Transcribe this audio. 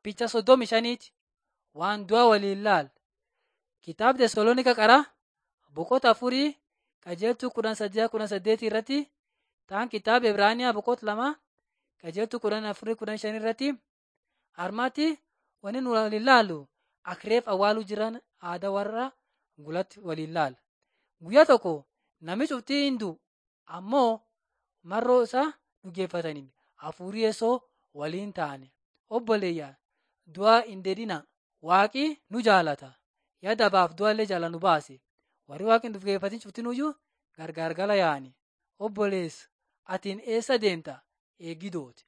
Picha soddomi shaniiti waan du'a waliin laal. Kitaaba Tesaloonika qaraa boqota afurii qajeeltuu kudhan saddeet kudhan saddeetii irratti ta'an kitaaba Ibraaniyaa boqota lama qajeeltuu kudhan afurii kudhan shanii irratti harmatti wanni nu waliin laallu akireef awwaaluu jiran aadaa warra gulatti waliin laala. Guyyaa tokko namni cuftii hin du'u ammoo marroo isaa dhugeeffatanii hafuurii yeessoo waliin ta'an obboleeyyaa du'a hin dedhina waaqi nu jaalata yaada baaf du'allee jaala nu baase warri waaqni dhugeeffatin cuftinuyyuu gargaar gala yaa'ani obboleessa atiin eessa deemta eeggidooti.